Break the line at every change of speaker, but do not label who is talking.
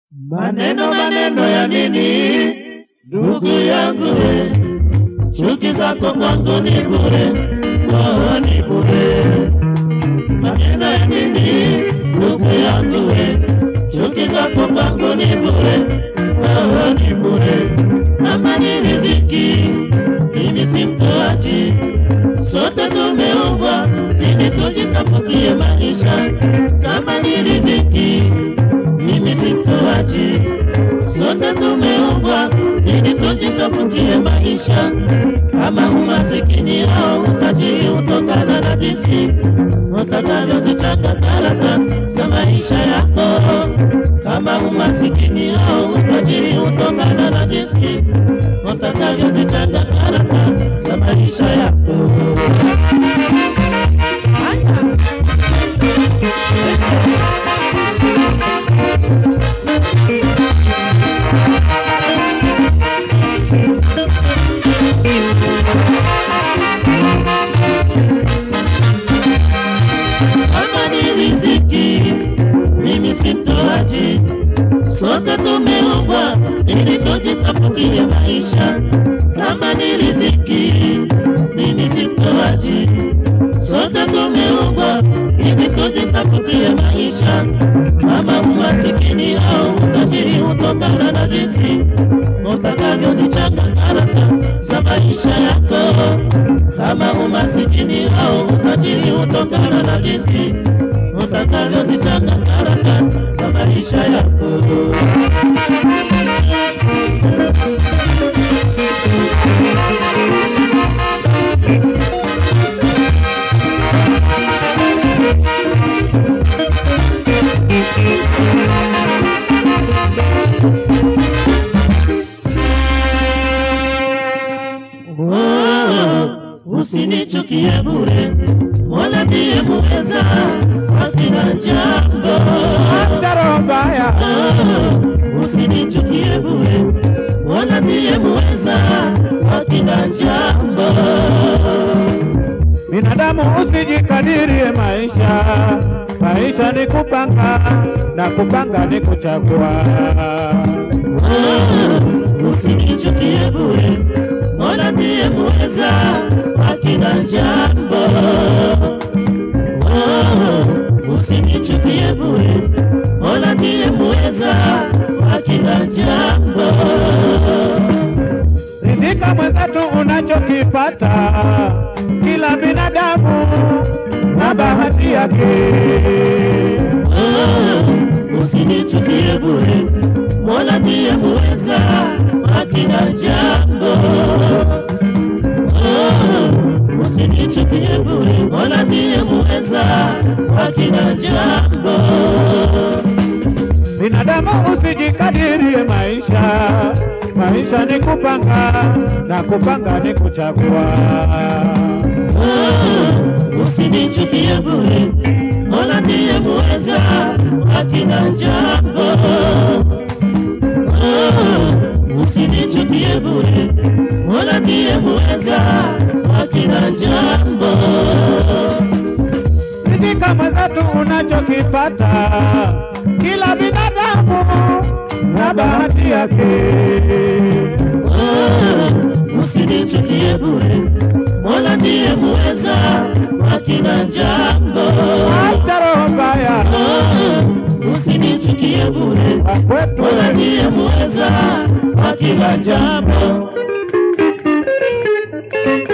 Maneno maneno ya nini, ndugu yangu we, chuki zako kwangu ni bure, oh, ni bure. Maneno ya nini, ndugu yangu we, chuki zako kwangu ni bure, oh, ni bure. Kama ni riziki, mimi si mtoaji, sote tumeumbwa ili tujitafutie maisha. Kama ni riziki, mimi si mtoaji, sote tumeumbwa ili tujitafutie maisha. Kama umasikini au utajiri hutokana na jinsi utakavyozichanga karata za maisha yako. Kama umasikini au utajiri hutokana na jinsi utakavyozichanga karata za maisha yako. Kama ni riziki, mimi si mtoaji, sote tumeumbwa ili tujitafutie maisha. Kama ni riziki, mimi si mtoaji, sote tumeumbwa ili tujitafutie maisha. Kama umasikini au utajiri hutokana na jinsi utakavyozichanga karata za maisha yako. Kama umasikini au utajiri hutokana na jinsi utakavyozichanga karata za maisha yako. Oh, usinichukie bure, Mola ndiye muweza, hakina jambo.
Acha roho mbaya,
Oh, usinichukie bure, Mola ndiye muweza, hakina jambo.
binadamu usijikadirie maisha. Maisha ni kupanga na kupanga ni kuchagua.
Oh, usinichukie bure, Mola ndiye muweza, hakina jambo. Oh, usinichukie bure, Mola ndiye muweza, hakina jambo.
Ridhika mwenzetu unachokipata, kila binadamu na bahati yake.
Oh, usinichukie bure, Mola ndiye muweza, hakina jambo. Oh, usinichukie bure, Mola ndiye muweza, hakina jambo.
Binadamu usijikadirie maisha, maisha ni kupanga na kupanga ni kuchagua.
Oh, usinichukie bure, Mola ndiye muweza, hakina jambo. Oh, usinichukie bure, Mola ndiye muweza, hakina jambo.
Ridhika mwenzetu unachokipata, kila binadamu na bahati yake.
Oh, usinichukie bure, Mola ndiye muweza, hakina jambo.
Acha roho mbaya,
Oh, usinichukie bure,
kwa kwetu
Mola ndiye muweza, hakina jambo.